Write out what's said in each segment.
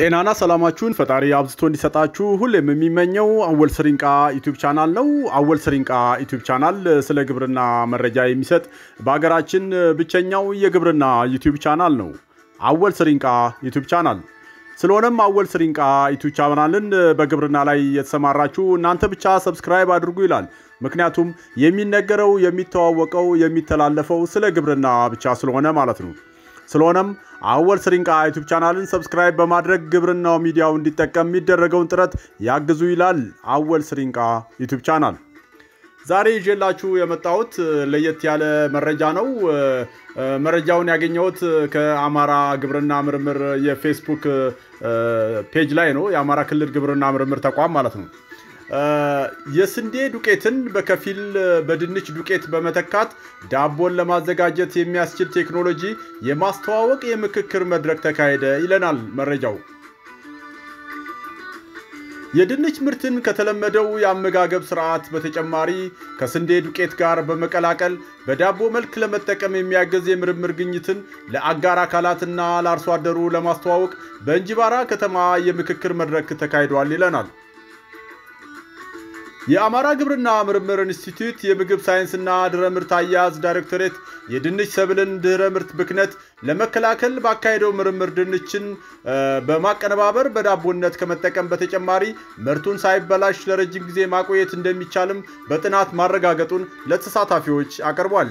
ጤናና ሰላማችሁን ፈጣሪ አብዝቶ እንዲሰጣችሁ ሁሌም የሚመኘው አወል ስሪንቃ ዩቲዩብ ቻናል ነው። አወል ስሪንቃ ዩቲዩብ ቻናል ስለ ግብርና መረጃ የሚሰጥ በሀገራችን ብቸኛው የግብርና ዩቲዩብ ቻናል ነው። አወል ስሪንቃ ዩቲዩብ ቻናል። ስለሆነም አወል ስሪንቃ ዩቲዩብ ቻናልን በግብርና ላይ የተሰማራችሁ እናንተ ብቻ ሰብስክራይብ አድርጉ ይላል። ምክንያቱም የሚነገረው የሚተዋወቀው የሚተላለፈው ስለ ግብርና ብቻ ስለሆነ ማለት ነው። ስለሆነም አወል ስሪንቃ ዩቱብ ቻናልን ሰብስክራይብ በማድረግ ግብርናው ሚዲያው እንዲጠቀም የሚደረገውን ጥረት ያግዙ ይላል አወል ስሪንቃ ዩቱብ ቻናል። ዛሬ ይዤላችሁ የመጣሁት ለየት ያለ መረጃ ነው። መረጃውን ያገኘሁት ከአማራ ግብርና ምርምር የፌስቡክ ፔጅ ላይ ነው። የአማራ ክልል ግብርና ምርምር ተቋም ማለት ነው። የስንዴ ዱቄትን በከፊል በድንች ዱቄት በመተካት ዳቦን ለማዘጋጀት የሚያስችል ቴክኖሎጂ የማስተዋወቅ የምክክር መድረክ ተካሄደ ይለናል መረጃው። የድንች ምርትን ከተለመደው የአመጋገብ ስርዓት በተጨማሪ ከስንዴ ዱቄት ጋር በመቀላቀል በዳቦ መልክ ለመጠቀም የሚያገዝ የምርምር ግኝትን ለአጋር አካላትና ለአርሶ አደሩ ለማስተዋወቅ በእንጂባራ ከተማ የምክክር መድረክ ተካሂዷል ይለናል። የአማራ ግብርና ምርምር ኢንስቲትዩት የምግብ ሳይንስና ድህረ ምርት አያያዝ ዳይሬክቶሬት የድንች ሰብልን ድህረ ምርት ብክነት ለመከላከል ባካሄደው ምርምር ድንችን በማቀነባበር በዳቦነት ከመጠቀም በተጨማሪ ምርቱን ሳይበላሽ ለረጅም ጊዜ ማቆየት እንደሚቻልም በጥናት ማረጋገጡን ለተሳታፊዎች አቅርቧል።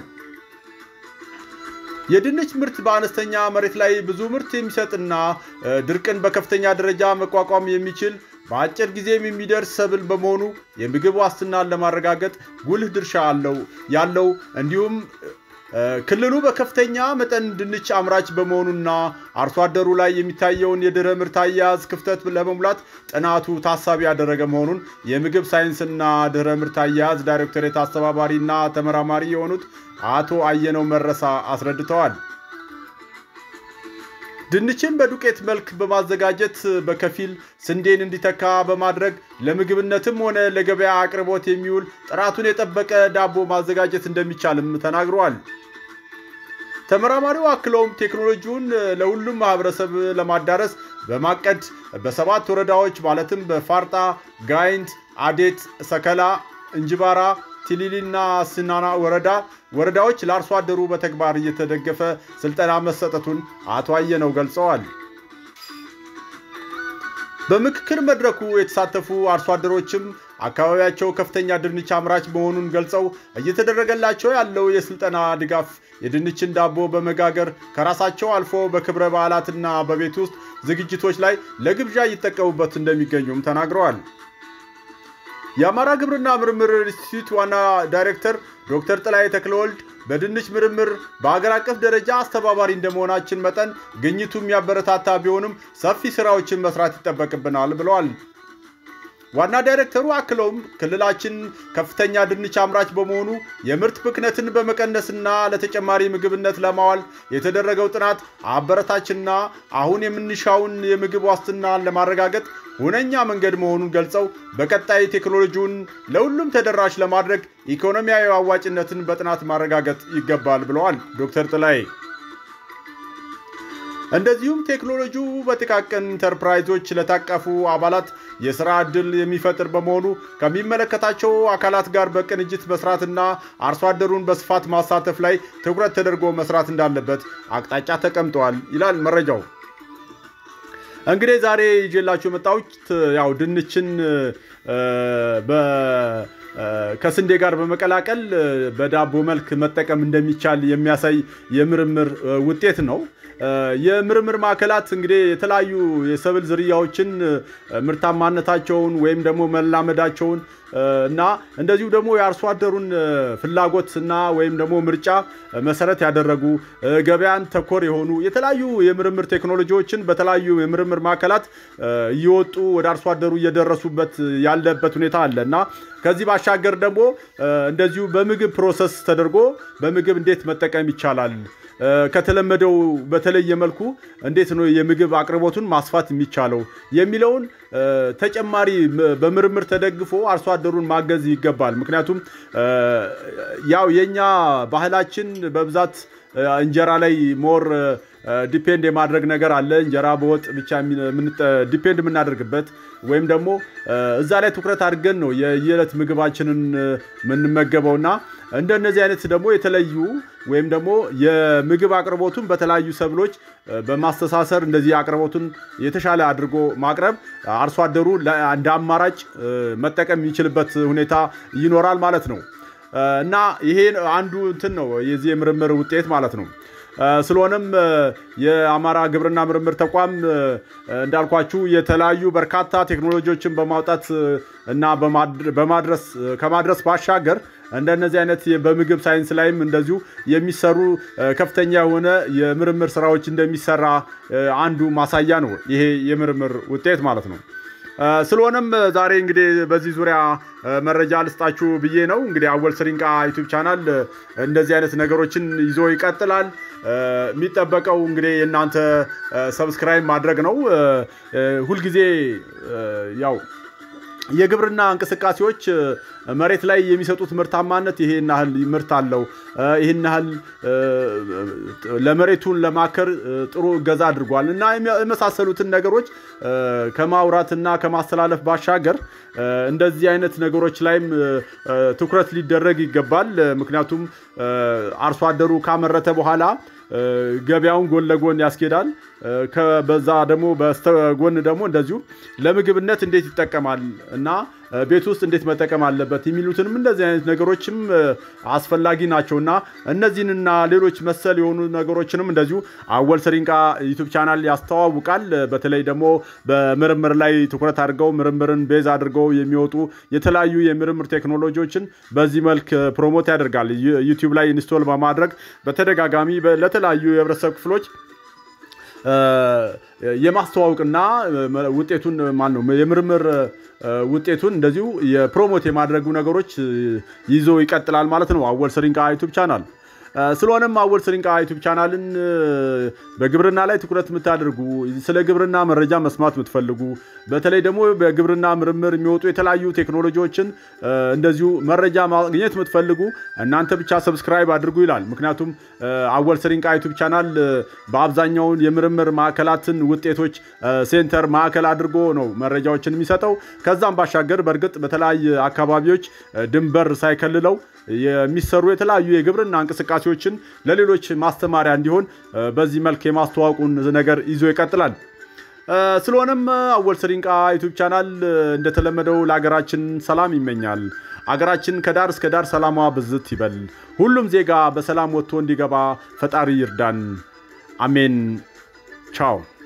የድንች ምርት በአነስተኛ መሬት ላይ ብዙ ምርት የሚሰጥና ድርቅን በከፍተኛ ደረጃ መቋቋም የሚችል በአጭር ጊዜም የሚደርስ ሰብል በመሆኑ የምግብ ዋስትናን ለማረጋገጥ ጉልህ ድርሻ አለው ያለው እንዲሁም ክልሉ በከፍተኛ መጠን ድንች አምራች በመሆኑና አርሶ አደሩ ላይ የሚታየውን የድህረ ምርት አያያዝ ክፍተት ለመሙላት ጥናቱ ታሳቢ ያደረገ መሆኑን የምግብ ሳይንስና ድህረ ምርት አያያዝ ዳይሬክቶሬት አስተባባሪና ተመራማሪ የሆኑት አቶ አየነው መረሳ አስረድተዋል። ድንችን በዱቄት መልክ በማዘጋጀት በከፊል ስንዴን እንዲተካ በማድረግ ለምግብነትም ሆነ ለገበያ አቅርቦት የሚውል ጥራቱን የጠበቀ ዳቦ ማዘጋጀት እንደሚቻልም ተናግረዋል። ተመራማሪው አክለውም ቴክኖሎጂውን ለሁሉም ማህበረሰብ ለማዳረስ በማቀድ በሰባት ወረዳዎች ማለትም በፋርጣ፣ ጋይንት፣ አዴት፣ ሰከላ፣ እንጅባራ ቲሊሊና ስናና ወረዳ ወረዳዎች ለአርሶ አደሩ በተግባር እየተደገፈ ስልጠና መሰጠቱን አቶ አየነው ገልጸዋል። በምክክር መድረኩ የተሳተፉ አርሶ አደሮችም አካባቢያቸው ከፍተኛ ድንች አምራች መሆኑን ገልጸው እየተደረገላቸው ያለው የስልጠና ድጋፍ የድንችን ዳቦ በመጋገር ከራሳቸው አልፎ በክብረ በዓላትና በቤት ውስጥ ዝግጅቶች ላይ ለግብዣ እየተጠቀሙበት እንደሚገኙም ተናግረዋል። የአማራ ግብርና ምርምር ኢንስቲትዩት ዋና ዳይሬክተር ዶክተር ጥላይ ተክለወልድ በድንች ምርምር በአገር አቀፍ ደረጃ አስተባባሪ እንደመሆናችን መጠን ግኝቱ የሚያበረታታ ቢሆንም ሰፊ ስራዎችን መስራት ይጠበቅብናል ብለዋል። ዋና ዳይሬክተሩ አክለውም ክልላችን ከፍተኛ ድንች አምራች በመሆኑ የምርት ብክነትን በመቀነስና ለተጨማሪ ምግብነት ለማዋል የተደረገው ጥናት አበረታችና አሁን የምንሻውን የምግብ ዋስትናን ለማረጋገጥ ሁነኛ መንገድ መሆኑን ገልጸው በቀጣይ ቴክኖሎጂውን ለሁሉም ተደራሽ ለማድረግ ኢኮኖሚያዊ አዋጭነትን በጥናት ማረጋገጥ ይገባል ብለዋል ዶክተር ጥላይ። እንደዚሁም ቴክኖሎጂው በጥቃቅን ኢንተርፕራይዞች ለታቀፉ አባላት የስራ ዕድል የሚፈጥር በመሆኑ ከሚመለከታቸው አካላት ጋር በቅንጅት መስራትና አርሶ አደሩን በስፋት ማሳተፍ ላይ ትኩረት ተደርጎ መስራት እንዳለበት አቅጣጫ ተቀምጠዋል ይላል መረጃው። እንግዲህ ዛሬ ይዤላችሁ የመጣሁት ያው ድንችን ከስንዴ ጋር በመቀላቀል በዳቦ መልክ መጠቀም እንደሚቻል የሚያሳይ የምርምር ውጤት ነው። የምርምር ማዕከላት እንግዲህ የተለያዩ የሰብል ዝርያዎችን ምርታማነታቸውን ወይም ደግሞ መላመዳቸውን እና እንደዚሁ ደግሞ የአርሶ አደሩን ፍላጎት እና ወይም ደግሞ ምርጫ መሰረት ያደረጉ ገበያን ተኮር የሆኑ የተለያዩ የምርምር ቴክኖሎጂዎችን በተለያዩ የምርምር ማዕከላት እየወጡ ወደ አርሶ አደሩ እየደረሱበት ያለበት ሁኔታ አለ እና ከዚህ ባሻገር ደግሞ እንደዚሁ በምግብ ፕሮሰስ ተደርጎ በምግብ እንዴት መጠቀም ይቻላል ከተለመደው በተለየ መልኩ እንዴት ነው የምግብ አቅርቦቱን ማስፋት የሚቻለው የሚለውን ተጨማሪ በምርምር ተደግፎ አርሶ አደሩን ማገዝ ይገባል። ምክንያቱም ያው የኛ ባህላችን በብዛት እንጀራ ላይ ሞር ዲፔንድ የማድረግ ነገር አለ። እንጀራ በወጥ ብቻ ዲፔንድ የምናደርግበት ወይም ደግሞ እዛ ላይ ትኩረት አድርገን ነው የየዕለት ምግባችንን የምንመገበውና እንደነዚህ አይነት ደግሞ የተለዩ ወይም ደግሞ የምግብ አቅርቦቱን በተለያዩ ሰብሎች በማስተሳሰር እንደዚህ አቅርቦቱን የተሻለ አድርጎ ማቅረብ አርሶ አደሩ እንደ አማራጭ መጠቀም የሚችልበት ሁኔታ ይኖራል ማለት ነው እና ይሄ አንዱ እንትን ነው የዚህ የምርምር ውጤት ማለት ነው። ስለሆነም የአማራ ግብርና ምርምር ተቋም እንዳልኳችሁ የተለያዩ በርካታ ቴክኖሎጂዎችን በማውጣት እና በማድረስ ከማድረስ ባሻገር እንደነዚህ አይነት በምግብ ሳይንስ ላይም እንደዚሁ የሚሰሩ ከፍተኛ የሆነ የምርምር ስራዎች እንደሚሰራ አንዱ ማሳያ ነው ይሄ የምርምር ውጤት ማለት ነው። ስለሆነም ዛሬ እንግዲህ በዚህ ዙሪያ መረጃ ልስጣችሁ ብዬ ነው። እንግዲህ አወል ስሪንቃ ዩቱብ ቻናል እንደዚህ አይነት ነገሮችን ይዞ ይቀጥላል። የሚጠበቀው እንግዲህ የእናንተ ሰብስክራይብ ማድረግ ነው። ሁልጊዜ ያው የግብርና እንቅስቃሴዎች መሬት ላይ የሚሰጡት ምርታማነት ይሄን ያህል ምርት አለው፣ ይህን ያህል ለመሬቱን ለማከር ጥሩ እገዛ አድርጓል እና የመሳሰሉትን ነገሮች ከማውራትና ከማስተላለፍ ባሻገር እንደዚህ አይነት ነገሮች ላይም ትኩረት ሊደረግ ይገባል። ምክንያቱም አርሶ አደሩ ካመረተ በኋላ ገበያውን ጎን ለጎን ያስኬዳል። በዛ ደግሞ በስተጎን ደግሞ እንደዚሁ ለምግብነት እንዴት ይጠቀማል እና ቤት ውስጥ እንዴት መጠቀም አለበት የሚሉትንም እንደዚህ አይነት ነገሮችም አስፈላጊ ናቸውና እነዚህንና ሌሎች መሰል የሆኑ ነገሮችንም እንደዚሁ አወል ስሪንቃ ዩቱብ ቻናል ያስተዋውቃል። በተለይ ደግሞ በምርምር ላይ ትኩረት አድርገው ምርምርን ቤዝ አድርገው የሚወጡ የተለያዩ የምርምር ቴክኖሎጂዎችን በዚህ መልክ ፕሮሞት ያደርጋል። ዩቲዩብ ላይ ኢንስቶል በማድረግ በተደጋጋሚ ለተለያዩ የህብረተሰብ ክፍሎች የማስተዋወቅና ውጤቱን ማን ነው የምርምር ውጤቱን እንደዚሁ የፕሮሞት የማድረጉ ነገሮች ይዞ ይቀጥላል ማለት ነው አወል ስሪንቃ ዩቱብ ቻናል። ስለሆነም አወል ስሪንቃ ዩቱብ ቻናልን በግብርና ላይ ትኩረት የምታደርጉ ስለ ግብርና መረጃ መስማት የምትፈልጉ በተለይ ደግሞ በግብርና ምርምር የሚወጡ የተለያዩ ቴክኖሎጂዎችን እንደዚሁ መረጃ ማግኘት የምትፈልጉ እናንተ ብቻ ሰብስክራይብ አድርጉ ይላል። ምክንያቱም አወል ስሪንቃ ዩቱብ ቻናል በአብዛኛውን የምርምር ማዕከላትን ውጤቶች ሴንተር ማዕከል አድርጎ ነው መረጃዎችን የሚሰጠው። ከዛም ባሻገር በእርግጥ በተለያየ አካባቢዎች ድንበር ሳይከልለው የሚሰሩ የተለያዩ የግብርና እንቅስቃሴዎችን ለሌሎች ማስተማሪያ እንዲሆን በዚህ መልክ የማስተዋወቁን ነገር ይዞ ይቀጥላል። ስለሆነም አወል ስሪንቃ ዩቱብ ቻናል እንደተለመደው ለሀገራችን ሰላም ይመኛል። አገራችን ከዳር እስከ ዳር ሰላሟ ብዝት ይበል። ሁሉም ዜጋ በሰላም ወጥቶ እንዲገባ ፈጣሪ ይርዳን። አሜን። ቻው